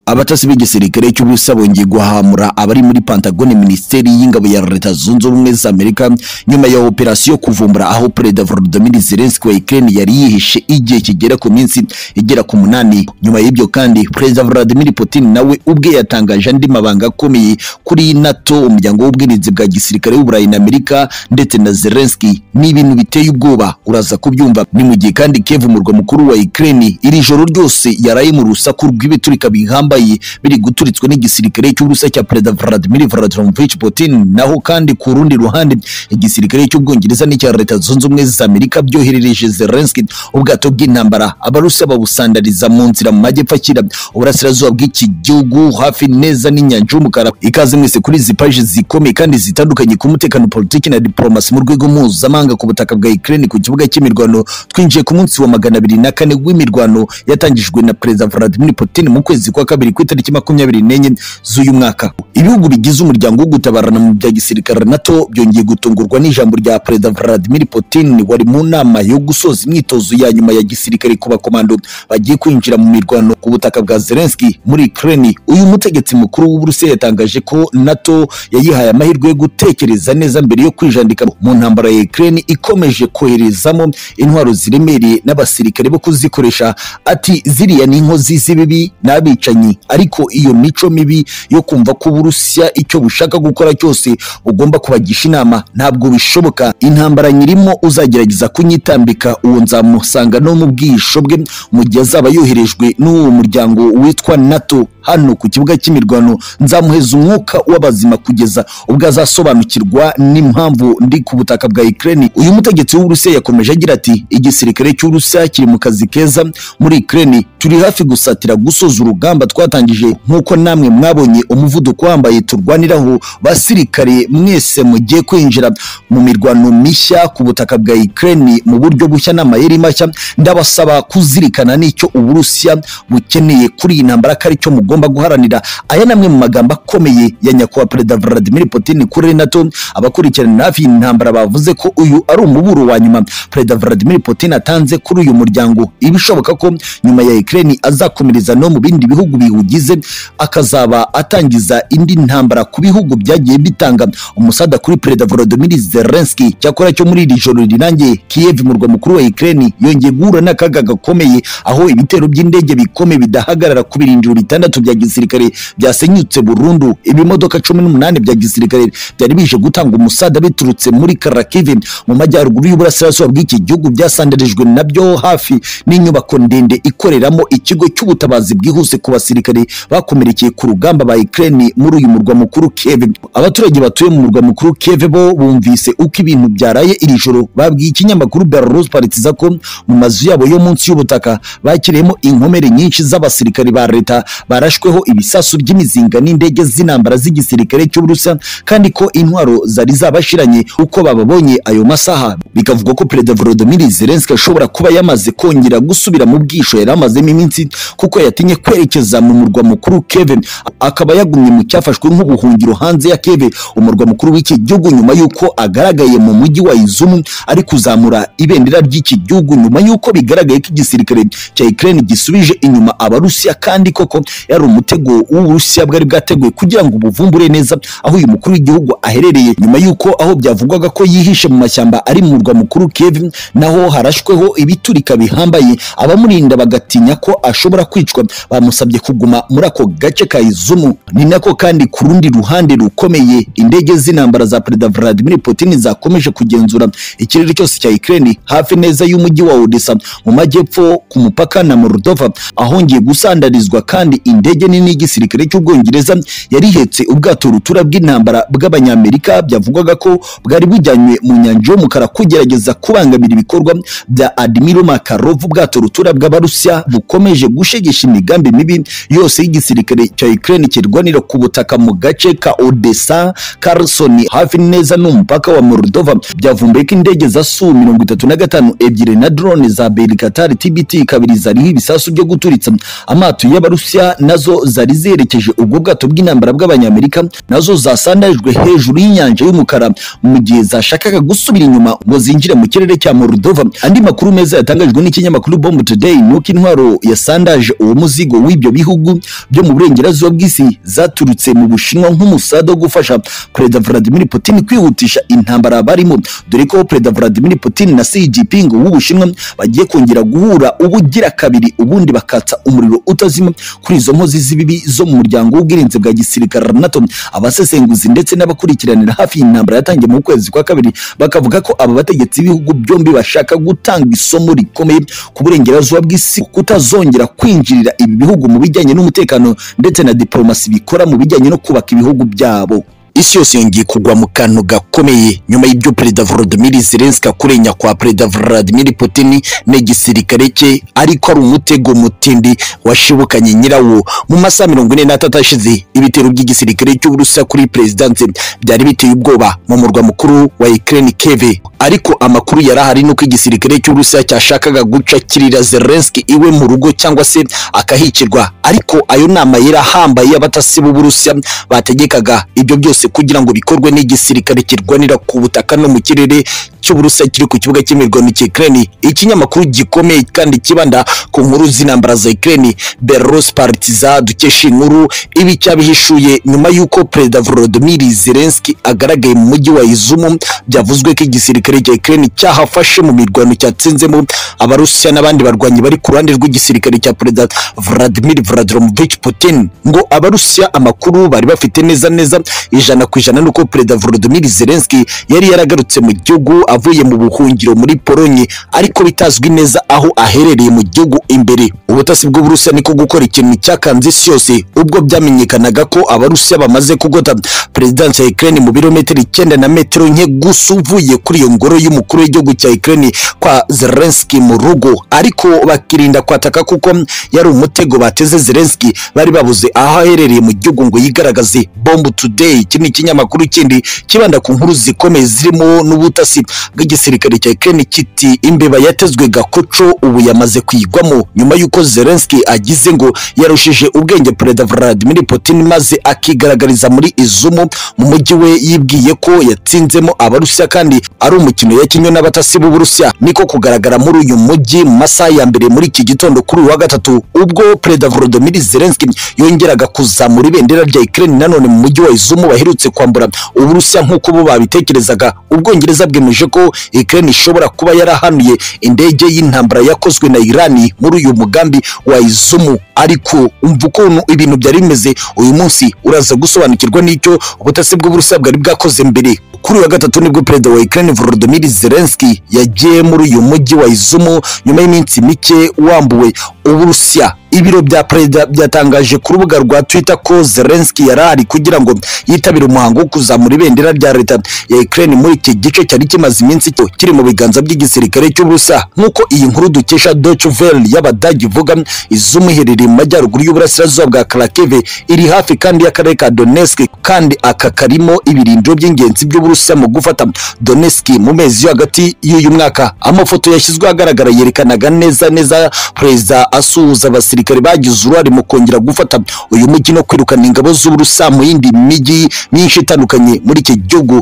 abatasi b'igisirikare cy'ubusa bongeye guhamura abari muri Pentagon Minisiteri y'Ingabo ya Leta Zunze Ubumwe za Amerika nyuma ya operasiyo kuvumbura aho Perezida Volodymyr Zelensky wa Ukraine yari yihishe igihe kigera ku minsi igera ku munani nyuma y'ibyo kandi Perezida Vladimir Putin nawe ubwe yatangaje andi mabanga akomeye kuri NATO umuryango w'ubwirinzi bwa gisirikare w'Uburayi na Amerika ndetse na Zelensky ni ibintu biteye ubwoba uraza kubyumva ni mu gihe kandi Kiev umurwa mukuru wa Ukraine iri joro ryose yaraye mu rusaku rw'ibiturika bihambaye biri guturitswa n'igisirikare cy'ubusa cya Perezida Vladimir Vladimirovich Putin naho kandi ku rundi ruhande igisirikare cy'Ubwongereza n'icya Leta Zunze Ubumwe za Amerika byoherereje Zelensky ubwato bw'intambara abarusi babusandariza mu nzira mu majyepfo akira uburasirazuba bw'iki gihugu hafi neza n'inyanja y'umukara ikaze mwese kuri izi paji zikomeye kandi zitandukanye ku mutekano politiki na diplomasi mu rwego mpuzamahanga ku butaka bwa Ukraine ku kibuga cy'imirwano twinjiye ku munsi wa magana abiri na kane w'imirwano yatangijwe na Perezida Vladimir Putin mu kwezi kwa kabiri ku itariki makumyabiri n'enye z'uyu mwaka ibihugu bigize umuryango wo gutabarana mu bya gisirikare NATO byongeye gutungurwa n'ijambo rya Perezida Vladimir Putin wari mu nama yo gusoza imyitozo ya nyuma ya gisirikare ku bakomando bagiye kwinjira mu mirwano ku butaka bwa Zelensky muri Ukraine uyu mutegetsi mukuru w'Uburusiya yatangaje ko NATO yayihaye amahirwe yo gutekereza neza mbere yo kwijandika mu ntambara ya Ukraine ikomeje koherezamo intwaro ziremereye n'abasirikare bo kuzikoresha ati ziriya ni inkozi z'ibibi n'abicanyi ariko iyo mico mibi yo kumva ko Uburusiya icyo bushaka gukora cyose ugomba kubagisha inama ntabwo bishoboka intambara nyirimo uzagerageza kunyitambika uwo nzamusanga no mu bwihisho bwe mu gihe azaba yoherejwe n'uwo muryango witwa NATO hano ku kibuga cy'imirwano nzamuheza umwuka w'abazima kugeza ubwo azasobanukirwa n'impamvu ndi ku butaka bwa Ukraine uyu mutegetsi w'Uburusiya yakomeje agira ati igisirikare cy'Uburusiya kiri mu kazi keza muri Ukraine turi hafi gusatira gusoza urugamba twatangije nk'uko namwe mwabonye umuvuduko wambaye turwaniraho basirikare mwese mugiye kwinjira mu mirwano mishya ku butaka bwa Ukraine mu buryo bushya n'amayeri mashya ndabasaba kuzirikana n'icyo Uburusiya bukeneye kuri iyi ntambara ko aricyo mu tugomba guharanira aya namwe mu magambo akomeye ya nyakubahwa perezida Vladimir Putin kuri NATO abakurikirana hafi intambara bavuze ko uyu ari umuburo wa nyuma perezida Vladimir Putin atanze kuri uyu muryango ibishoboka ko nyuma ya Ukraine azakomereza no mu bindi bihugu biwugize akazaba atangiza indi ntambara ku bihugu byagiye bitanga umusada kuri perezida Volodymyr Zelensky cyakora cyo muri iri joro rirangiye Kiev murwa mukuru wa Ukraine yongeye guhura n'akaga gakomeye aho ibitero by'indege bikomeye bidahagarara ku birindiro bitandatu bya gisirikare byasenyutse burundu ibimodoka cumi n'umunani bya gisirikare byari bije gutanga umusada biturutse muri Kharkiv mu majyaruguru y'uburasirazuba bw'iki gihugu byasandarijwe nabyo hafi n'inyubako ndende ikoreramo ikigo cy'ubutabazi bwihuse ku basirikare bakomerekeye ku rugamba ba Ukraine muri uyu murwa mukuru Kiev abaturage batuye mu murwa mukuru Kiev bo bumvise uko ibintu byaraye iri joro babwiye ikinyamakuru Belarus Politiza ko mu mazu yabo yo munsi y'ubutaka bakiriyemo inkomere nyinshi z'abasirikare ba leta bara barashweho ibisasu by'imizinga n'indege z'intambara z'igisirikare cy'Uburusiya kandi ko intwaro zari zabashiranye uko bababonye ayo masaha bikavugwa ko Perezida Volodymyr Zelensky ashobora kuba yamaze kongera gusubira mu bwisho yari amazemo iminsi kuko yatinye kwerekeza mu murwa mukuru Kiev akaba yagumye mu cyafashwe nk'ubuhungiro hanze ya Kiev umurwa mukuru w'iki gihugu nyuma y'uko agaragaye mu mujyi wa Izumu ari kuzamura ibendera ry'iki gihugu nyuma y'uko bigaragaye ko igisirikare cya Ukraine gisubije inyuma abarusiya kandi koko yari ari umutego w'uburusiya bwari bwateguwe kugira ngo ubuvumbure neza aho uyu mukuru w'igihugu aherereye nyuma y'uko aho byavugwaga ko yihishe mu mashyamba ari mu murwa mukuru Kiev naho harashweho ibiturika bihambaye abamurinda bagatinya ko ashobora kwicwa bamusabye kuguma muri ako gace ka Izumu ni nako kandi ku rundi ruhande rukomeye indege z'intambara za Perezida Vladimir Putin zakomeje kugenzura ikirere cyose cya Ukraine hafi neza y'umujyi wa Odessa mu majyepfo ku mupaka na Moldova ahongeye gusandarizwa kandi indege indege nini y'igisirikare cy'Ubwongereza yari ihetse ubwato rutura bw'intambara bw'Abanyamerika byavugwaga ko bwari bujyanywe mu nyanja y'umukara kugerageza kubangamira ibikorwa bya Admiral Makarov ubwato rutura bw'Abarusiya bukomeje gushegesha imigambi mibi yose y'igisirikare cya Ukraine kirwanira ku butaka mu gace ka Odessa Kherson hafi neza n'umupaka wa Moldova byavumbuye ko indege za Su 35 ebyiri na drone za Belikatari TBT kabiri zariho ibisasu byo guturitsa amato y'Abarusiya na nazo zari zerekeje ubwo bwato bw'intambara bw'abanyamerika nazo zasandajwe hejuru y'inyanja y'umukara mu gihe zashakaga gusubira inyuma ngo zinjire mu kirere cya Moldova andi makuru meza yatangajwe n'ikinyamakuru Bomb Today ni uko intwaro yasandaje uwo muzigo w'ibyo bihugu byo mu burengerazuba bw'isi zaturutse mu Bushinwa nk'umusada wo gufasha Perezida Vladimir Putin kwihutisha intambara barimo dore ko Perezida Vladimir Putin na Xi Jinping w'Ubushinwa bagiye kongera guhura ubugira kabiri ubundi bakatsa umuriro utazima kuri izo nkozi z'ibibi zo mu muryango w'ubwirinzi bwa gisirikare NATO abasesenguzi ndetse n'abakurikiranira hafi iyi ntambara yatangiye mu kwezi kwa kabiri bakavuga ko aba bategetsi b'ibihugu byombi bashaka gutanga isomo rikomeye ku burengerazuba bw'isi kutazongera kwinjirira ibi bihugu mu bijyanye n'umutekano ndetse na diplomasi bikora mu bijyanye no kubaka ibihugu byabo isi yose yongeye kugwa mu kantu gakomeye nyuma y'ibyo perezida Volodymyr Zelensky akurenya kwa perezida Vladimir Putin n'igisirikare cye ariko ari umutego mutindi washibukanye nyirawo mu masaha mirongo ine n'atatu ashize ibitero by'igisirikare cy'uburusiya kuri perezidanse byari biteye ubwoba mu murwa mukuru wa Ukraine Kiev ariko amakuru yari ahari nuko igisirikare cy'uburusiya cyashakaga gucakirira Zelensky iwe mu rugo cyangwa se akahicirwa ariko ayo nama yari ahambaye y'abatasi b'uburusiya bategekaga ibyo byose kugira ngo bikorwe n'igisirikare kirwanira ku butaka no mu kirere cy'uburusiya kiri ku kibuga cy'imirwano cya Ukraine ikinyamakuru gikomeye kandi kibanda ku nkuru z'intambara za Ukraine Belarus Partiza dukesha inkuru ibi cyabihishuye nyuma y'uko perezida Volodymyr Zelensky agaragaye mu mujyi wa Izumu byavuzwe ko igisirikare cya Ukraine cyahafashe mu mirwano cyatsinzemo abarusiya n'abandi barwanyi bari ku ruhande rw'igisirikare cya perezida Vladimir Vladimirovich Putin ngo abarusiya amakuru bari bafite neza neza ijana ku ijana nuko perezida Volodymyr Zelensky yari yaragarutse mu gihugu avuye mu buhungiro muri Polonye ariko bitazwi neza aho aherereye mu gihugu imbere ubutasi bw'uburusiya niko gukora ikintu cyakanze isi yose ubwo byamenyekanaga ko abarusiya bamaze kugota perezidansi ya Ukraine mu birometero icyenda na metero nke gusa uvuye kuri iyo ngoro y'umukuru w'igihugu cya Ukraine kwa Zelensky mu rugo ariko bakirinda kwataka kuko yari umutego bateze Zelensky bari babuze aho aherereye mu gihugu ngo yigaragaze Bomb Today iki ni ikinyamakuru kindi kibanda ku nkuru zikomeye zirimo n'ubutasi bw'igisirikare cya Ukraine kiti imbeba yatezwe gakoco ubu yamaze kwigwamo nyuma y'uko Zelensky agize ngo yarushije ubwenge Perezida Vladimir Putin maze akigaragariza muri Izumu mu mujyi we yibwiye ko yatsinzemo abarusiya kandi ari umukino yakinywe n'abatasi b'uburusiya niko kugaragara muri uyu mujyi mu masaha ya mbere muri iki gitondo kuri uyu wa gatatu ubwo Perezida Volodymyr Zelensky yongeraga kuzamura ibendera rya Ukraine nanone mu mujyi wa Izumu baherutse kwambura uburusiya nk'uko bo babitekerezaga ubwongereza bwemeje ko Ukraine ishobora kuba yarahanuye indege y'intambara yakozwe na Iran muri uyu mugambi wa Izumu ariko umva ukuntu ibintu byari bimeze uyu munsi uraza gusobanukirwa n'icyo ubutasi bw'uburusiya bwari bwakoze mbere kuri wa gatatu nibwo perezida wa Ukraine Volodymyr Zelensky yagiye muri uyu mujyi wa Izumu nyuma y'iminsi mike wambuwe uburusiya ibiro bya perezida byatangaje ku rubuga rwa Twitter ko Zelensky yari ari kugira ngo yitabire umuhango wo kuzamura ibendera rya leta ya Ukraine muri iki gice cyari kimaze iminsi cyo kiri mu biganza by'igisirikare cy'ubusa nk'uko iyi nkuru dukesha Deutsche Welle y'abadagi ivuga izumu iherereye mu majyaruguru y'uburasirazuba bwa Kharkiv iri hafi kandi y'akarere ka Donetsk kandi aka karimo ibirindiro by'ingenzi by'uburusiya mu gufata Donetsk mu mezi yo hagati y'uyu mwaka amafoto yashyizwe ahagaragara yerekanaga neza neza perezida asuhuza abasirikare abasirikare bagize uruhare mu kongera gufata uyu mujyi no kwirukana ingabo z'uburusa mu yindi mijyi myinshi itandukanye muri iki gihugu